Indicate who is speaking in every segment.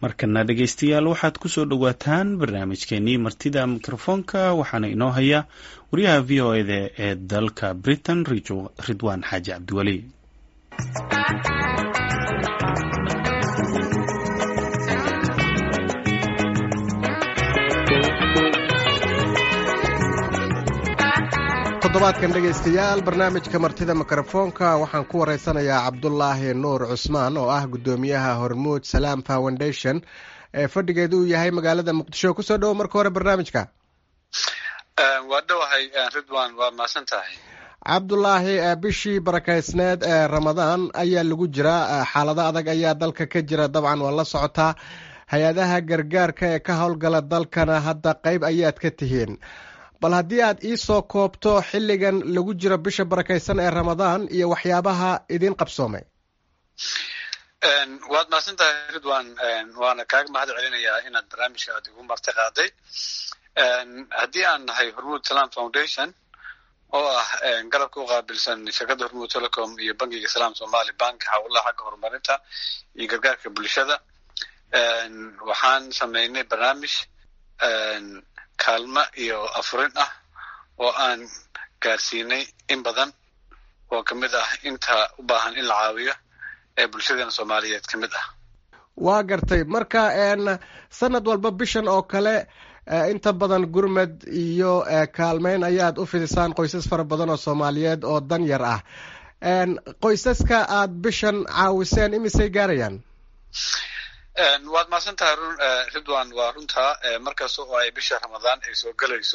Speaker 1: markana dhegaystayaal waxaad ku soo dhowaataan barnaamijkeenii martida mikrofoonka waxaana inoo haya wariyaha v o eda ee dalka britain ridwaan xaaji cabdiweli
Speaker 2: toddobaadkan dhegaystayaal barnaamijka martida mikrofoonka waxaan ku waraysanayaa cabdulaahi nuur cusmaan oo ah guddoomiyaha hormuud salaam foundation ee fadhigeedu uu yahay magaalada muqdisho kusoo dhowo marka hore barnaamijka
Speaker 3: waa dhowahay ridwan waa mahadsan tahay
Speaker 2: cabdulaahi bishii barakaysneed ee ramadaan ayaa lagu jiraa xaalado adag ayaa dalka ka jira dabcan waa la socotaa hay-adaha gargaarka ee ka howlgala dalkana hadda qeyb ayaad ka tihiin bal haddii aad iisoo koobto xilligan lagu jiro bisha barakaysan ee ramadaan iyo waxyaabaha idiin qabsoomay
Speaker 3: waad mahadsan tahay ridwan waana kaaga mahad celinayaa inaad barnaamijka aad igu marti qaaday haddii aan nahay hormuud salam foundation oo ah galabka u qaabilsan shirkadda hormuud telecom iyo bankiga salaam somali bank hawlaha xagga horumarinta iyo gargaarka bulshada waxaan sameynay barnaamij kaalmo iyo afurin ah oo aan gaarsiinay in badan oo ka mid ah inta u baahan in la caawiyo ee bulshadeena soomaaliyeed ka mid ah
Speaker 2: waa gartay marka sanad walba bishan oo kale inta badan gurmed iyo kaalmeyn ayaad u fidisaan qoysas fara badan oo soomaaliyeed oo dan yar ah qoysaska aad bishan caawiseen imisay gaarayaan
Speaker 3: waad mahadsan tahay run ridwan waa runtaa markasta oo ay bisha ramadaan ay soo gelayso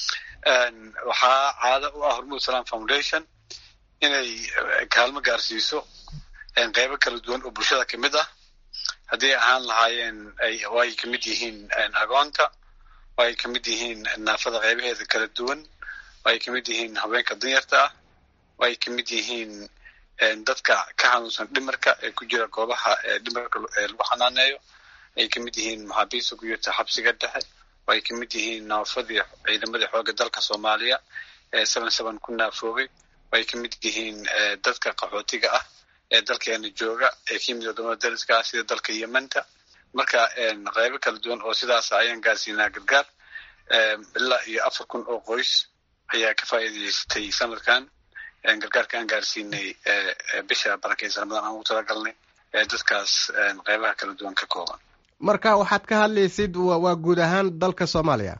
Speaker 3: waxaa caado u ah hormuud salam foundation inay kaalmo gaarsiiso qeybo kala duwan oo bulshada ka mid ah haddii ahaan lahaayeen oo ay kamid yihiin agoonta oo ay kamid yihiin naafada qeybaheeda kala duwan oo ay kamid yihiin haweenka danyarta ah oo ay kamid yihiin dadka ka xanuunsan dhimarka ee ku jira goobaha dhimarka lagu xanaaneeyo ay kamid yihiin maxaabiista ku jirta xabsiga dhexe oo ay kamid yihiin naafadii ciidamadii xooga dalka soomaaliya ee seven seven ku naafoobay oo ay kamid yihiin dadka qaxootiga ah ee dalkeena jooga ee ka yimid wadamada dariska ah sida dalka yementa marka qeybo kala duwan oo sidaas ayaan gaarsiinaa gargaar ilaa iyo afar kun oo qoys ayaa ka faa'iidaystay sanadkan gargaarka aan gaarsiinay bisha barakeysa ramadaan aan ugu talagalnay dadkaas qeybaha kala duwan ka kooban
Speaker 2: marka waxaad ka hadlaysid waa guud ahaan dalka soomaaliya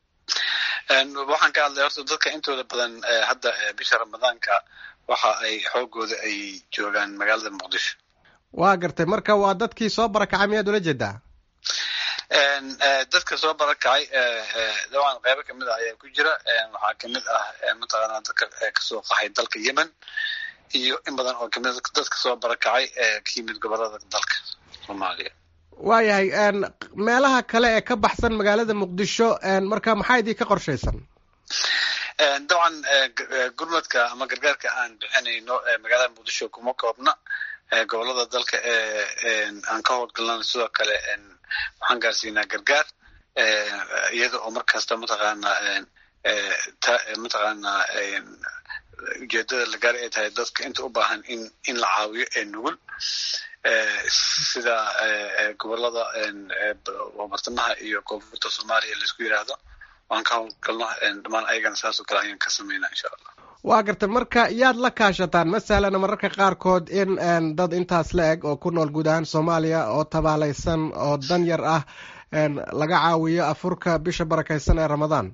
Speaker 3: waxaan ka hadlay horta dadka intooda badan hadda bisha ramadaanka waxa ay xoogooda ay joogaan magaalada muqdisho
Speaker 2: waa gartay marka waa dadkii soo barakacay miyaad ula jeedaa
Speaker 3: dadka soo barakacay dabcan qeybo kamid ah ayaa ku jira waxaa kamid ah mataqaanaa dadka kasoo qaxay dalka yemen iyo in badan oo kamid dadka soo barakacay ee ka yimid gobolada dalka soomaaliya
Speaker 2: waayahay meelaha kale ee ka baxsan magaalada muqdisho marka maxaa idin ka qorshaysan
Speaker 3: dabcan gurmadka ama gargaarka aan bixinayno magaalada muqdisho kuma koobna gobolada dalka ee aan ka howlgalnana sidoo kale waxaan gaarsiinaa gargaar iyada oo mar kasta mataqaanaa mataqaanaa ujeedada la gaari ay tahay dadka inta u baahan in in la caawiyo ee nugul sida gobolada bartamaha iyo koonfurta soomaaliya laisku yiraahdo waan ka howlgalno dhammaan ayagana saas oo kale ayaan ka sameynaa insha allah
Speaker 2: waa gartay marka yaad la kaashataan masalan mararka qaarkood in dad intaas la eg oo ku nool guud ahaan soomaaliya oo tabaalaysan oo dan yar ah laga caawiyo afurka bisha barakaysan ee ramadaan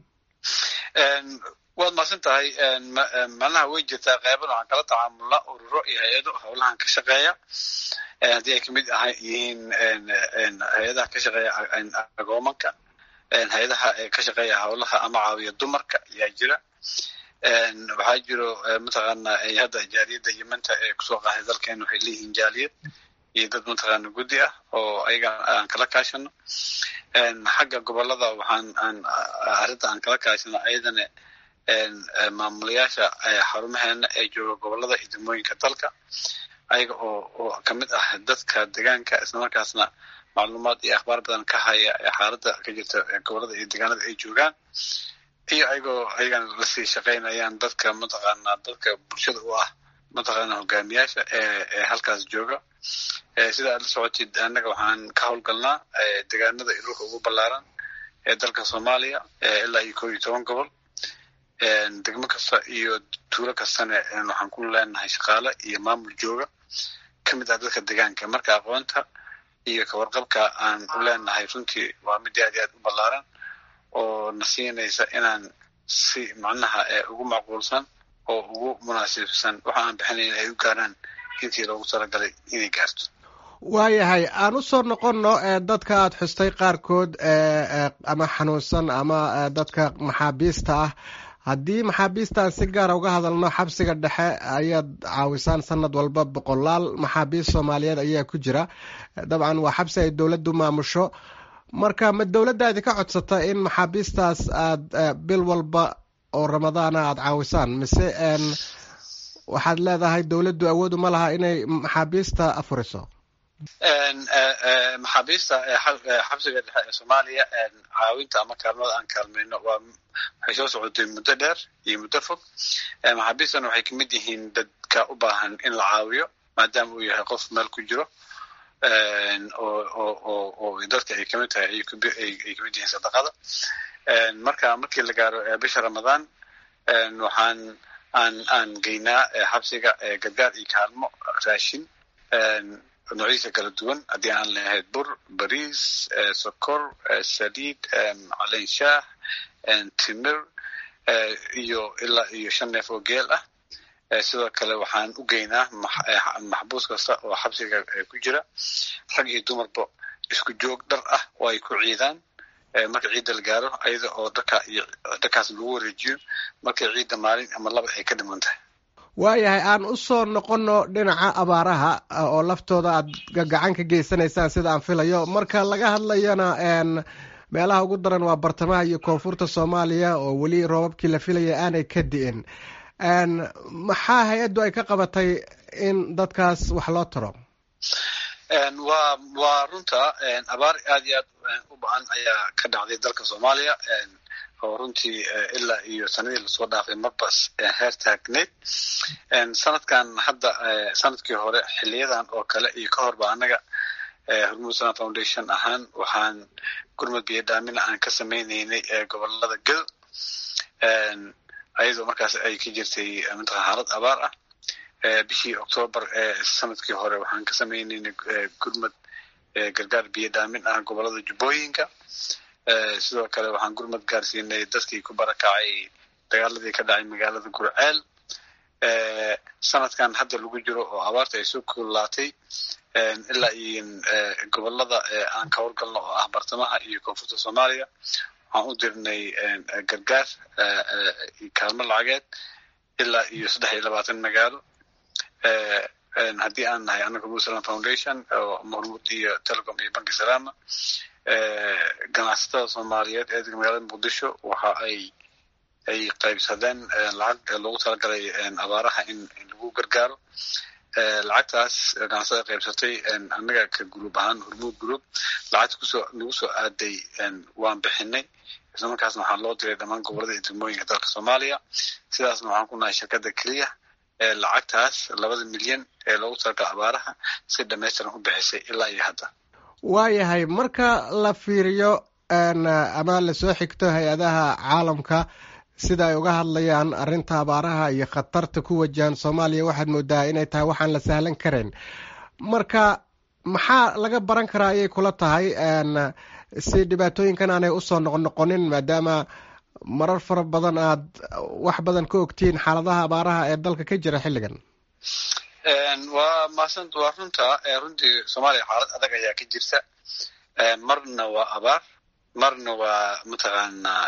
Speaker 3: waad mahadsan tahay macnaha way jirtaa qeyban waxaan kala tacaamulnaa ururo iyo hay-ado howlahan ka shaqeeya haddii ay kamid aha yihiin hay-adaha ka shaqeeya agoomanka hay-adaha ka shaqeeya howlaha ama caawiya dumarka ayaa jira waxaa jiro mataqaana hadda jaaliyadda yementa ee kusoo qaxay dalkeena waxay leeyihiin jaaliyad iyo dad mataqaana guddi ah oo ayaga aan kala kaashano xagga gobolada waxaan aan arrinta aan kala kaashano ayadana maamulayaasha xarumaheena ee jooga gobolada iyo degmooyinka dalka ayaga oo oo kamid ah dadka deegaanka islamarkaasna macluumaad iyo akhbaar badan ka haya xaaladda ka jirta gobolada iyo deegaanada ay joogaan iyo ayagoo ayagana lasii shaqaynayaan dadka mataqaanaa dadka bulshada u ah mataqaana hogaamiyaasha ee halkaas jooga sida aad la socotid annaga waxaan ka howlgalnaa deegaanada dhulka ugu ballaaran ee dalka soomaaliya ilaa iyo koob iyo toban gobol degmo kasta iyo tuulo kastana waxaan ku leenahay shaqaale iyo maamul jooga ka mid ah dadka deegaanka marka aqoonta iyo kawarqabka aan u leenahay runtii waa mid aad iyo aad u ballaaran oo na siinaysa inaan si macnaha ugu macquulsan oo ugu munaasibsan waxa aan bixinayn ay u gaaraan intii loogu talagalay inay gaarto
Speaker 2: waayahay aan u soo noqonno dadka aad xustay qaarkood ama xanuunsan ama dadka maxaabiista ah haddii maxaabiistaan si gaara uga hadalno xabsiga dhexe ayaad caawisaan sanad walba boqolaal maxaabiist soomaaliyeed ayaa ku jira dabcan waa xabsi ay dowladdu maamusho marka ma dowladdaadi ka codsata in maxaabiistaas aad bil walba oo ramadaana aada caawisaan mise waxaad leedahay dowladdu awoodu ma laha inay maxaabiista afuriso
Speaker 3: maxaabiista xabsiga dhexe ee soomaaliya caawinta ama kaalmada aan kaalmayno waa waxay soo socotay muddo dheer iyo muddo fog maxaabiistana waxay kamid yihiin dadka u baahan in la caawiyo maadaama uu yahay qof meel ku jiro oo dadka ay kamid tahay ay kamid yihiin sadaqada marka markii la gaaro bisha ramadaan waxaan aan aan geynaa xabsiga gargaar iyo kaalmo raashin noocyadiisa kala duwan haddii aan lahayd bur bariis sokor saliid caleyn shaah timir iyo ilaa iyo shan neef oo geel ah sidoo kale waxaan u geynaa maxbuus kasta oo xabsiga ku jira rag iyo dumarba isku joog dhar ah oo ay ku ciidaan marka ciidda la gaaro ayada oo dharka iyo dharkaas lagu wareejiyo markay ciidda maalin ama laba ay ka dhiman tahay
Speaker 2: waayahay aan u soo noqonno dhinaca abaaraha oo laftooda aad gacan ka geysanaysaan sida aan filayo marka laga hadlayona meelaha ugu daran waa bartamaha iyo koonfurta soomaaliya oo weli roobabkii la filaya aanay ka di'in maxaa hay-addu ay ka qabatay in dadkaas wax loo taro
Speaker 3: waa waa runta abaar aad iyo aad u ba-an ayaa ka dhacday dalka soomaaliya oo runtii ilaa iyo sanadii lasoo dhaafay marbas heer taagneyd sanadkan hadda sanadkii hore xiliyadan oo kale iyo ka horba annaga hormuud sana foundation ahaan waxaan gurmud biyo dhaamina aan ka samaynaynay gobolada gel ayadoo markaas ay ka jirtay mataqan xaalad abaar ah bishii octoobar sanadkii hore waxaan ka samaynaynay gurmud gargaar biyo dhaamin ah gobolada jubbooyinka sidoo kale waxaan gurmad gaarsiinay dadkii ku barakacay dagaaladii ka dhacay magaalada gurceel sanadkan hadda lagu jiro oo abaarta ay soo kuulaatay ilaa iyo gobolada aan ka howlgalno oo ah bartamaha iyo koonfurta soomaaliya waxaan u dirnay gargaar kaalmo lacageed ilaa iyo saddex iyo labaatan magaalo haddii aan nahay annaga muslim foundation oo hormuud iyo telecom iyo banki salaama ganacsatada soomaaliyeed ee magaalada muqdisho waxa ay ay qaybsadeen lacag loogu talagalay abaaraha in lagu gargaaro lacagtaas ganacsatada qaybsatay annaga ka gruub ahaan hormuud group lacagta kusoo nagu soo aaday waan bixinay isla markaasna waxaa loo diray dhammaan gobolada iyo degmooyinka dalka soomaaliya sidaasna waxaan ku nahay shirkadda keliya ee lacagtaas labada milyan ee loogu talagala abaaraha si dhamaystiran u bixisay ilaa iyo hadda
Speaker 2: waayahay marka la fiiriyo ama lasoo xigto hay-adaha caalamka sida ay uga hadlayaan arrinta abaaraha iyo khatarta ku wajahan soomaaliya waxaad moodaa inay tahay waxaan la sahlan karayn marka maxaa laga baran karaa ayay kula tahay si dhibaatooyinkan aanay usoo noqnoqonin maadaama marar fara badan aad wax badan ka ogtihiin xaaladaha abaaraha ee dalka ka jira xilligan
Speaker 3: waa maasant waa runta runtii soomaaliya xaalad adag ayaa ka jirta marna waa abaar marna waa mataqaanaa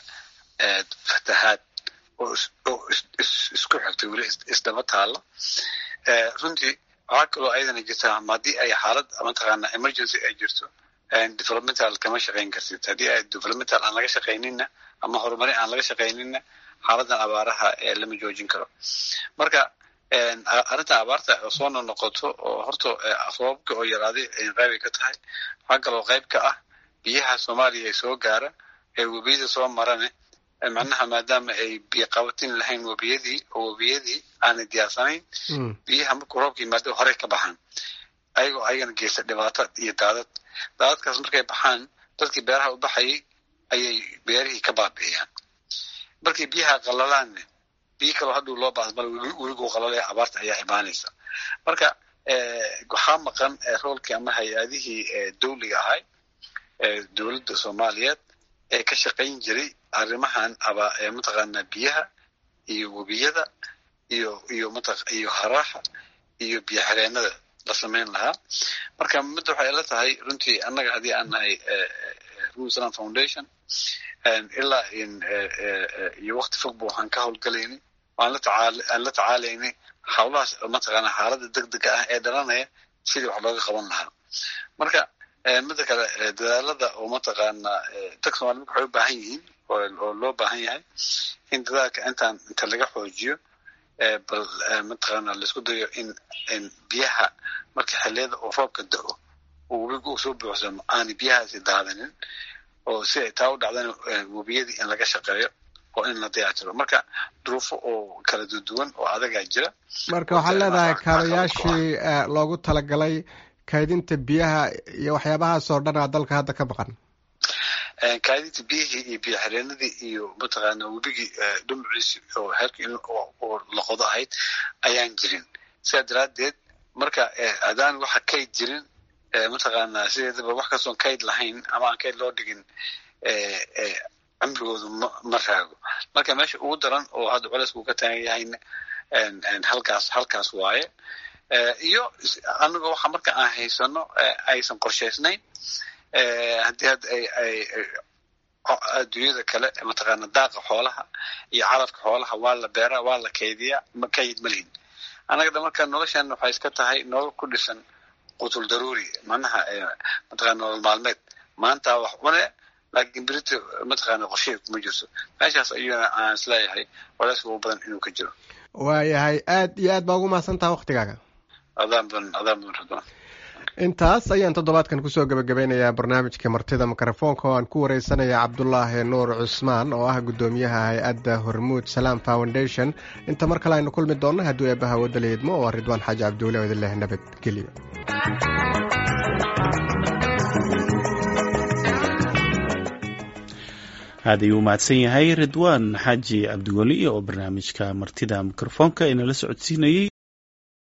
Speaker 3: fatahaad oo isku xigtay weli isdaba taalo runtii waxaa kaloo ayadana jirta haddii ay xaalad mataqaana emergency ay jirto developmental kama shaqayn kartid haddii ay developmental aan laga shaqaynina ama horumarin aan laga shaqaynina xaaladan abaaraha lama joojin karo marka arrinta abaarta oo soo noqnoqoto oo horta roobabka oo yaraaday ay qaybay ka tahay waxaa kaloo qayb ka ah biyaha soomaaliya ee soo gaara ee webiyada soo marane macnaha maadaama ay biyo qabatin lahayn webiyadii oo webiyadii aanay diyaarsanayn biyaha markuu roobka yimaado horey ka baxaan ayagoo ayagana geysta dhibaato iyo daadad daadadkaas markay baxaan dadkii beeraha u baxayay ayay beerihii ka baabi'iyaan markay biyaha qalalaanne biyo kaloo hadduu loo baahdo mal weliguu qalalaya abaarta ayaa imaanaysa marka waxaa maqan roolkii ama hay-adihii dawliga ahay dowladda soomaaliyeed ee ka shaqayn jiray arrimahan aba mataqaanaa biyaha iyo webiyada iyo iyo mat iyo haraaha iyo biyo xireenada la samayn lahaa marka midda waxay la tahay runtii annaga haddii aan nahay rusalam foundation ilaa iyo wakti fogba waxaan ka howlgalaynay aan la tacaal aan la tacaalaynay hawlahaas mataqaanaa xaaladda deg dega ah ee dhalanaya sidii wax looga qaban lahaa marka midda kale dadaalada oo mataqaanaa dadka soomali marka waxay u baahan yihiin oo loo baahan yahay in dadaalka intaan inta laga xoojiyo bal mataqaanaa laisku dayo in in biyaha marka xilliyada oo roobka da-o oo webiga uu soo buuxsamo aanay biyahaasi daadanin oo si ay taa u dhacdana webiyadii in laga shaqeeyo oo in la dayactiro marka duruufo oo kala duwan oo adagaa jira
Speaker 2: marka waxaad leedahay kaabayaashii loogu talagalay kaydinta biyaha iyo waxyaabahaasoo dhan aa dalka hadda ka maqan
Speaker 3: kaadinta biyihii iyo biyo xireenadii iyo mataqaana webigii dhumuciisi oo heerka in oo laqodo ahayd ayaan jirin sidaa daraaddeed marka haddaan waxa kayd jirin mataqaanaa sideedaba wax kastoon kayd lahayn ama aan kayd loo dhigin cimrigoodu ma ma raago marka meesha ugu daran oo hadda culeysku ka taagan yahayna halkaas halkaas waaye iyo aniga waxa marka aan haysano aysan qorshaysnayn haddii hadda ay ay adduunyada kale mataqaana daaqa xoolaha iyo calafka xoolaha waa la beeraa waa la kaydiyaa ma kayd ma lihin annaga da marka noloshan waxay iska tahay nolol ku dhisan qutul daruuri macnaha mataqana nolol maalmeed maanta wax cune laakiin berito mataqaana qorshehi kuma jirto meeshaas ayuuna aan isleeyahay culeyska ugu badan inuu ka jiro
Speaker 2: waayahay aad iyo aad baa ugu mahadsantaha waktigaaga
Speaker 3: adaan badan adaan badan radwan
Speaker 2: intaas ayaan toddobaadkan kusoo gebagabeynayaa barnaamijka martida mikrofoonka oo aan ku wareysanaya cabdulaahi nuur cusmaan oo ah guddoomiyaha hay-adda hormuud salaam foundation inta mar kale aynu kulmi doonno hadduu eebbaha wadda la idmo oo ridwaan xaaji cabdiweli oo idin leh nabadgelyo
Speaker 1: aad ayuu umahadsan yahay ridwaan xaaji cabdiweli oo barnaamijka martida mikrofoonka inala socodsiinayey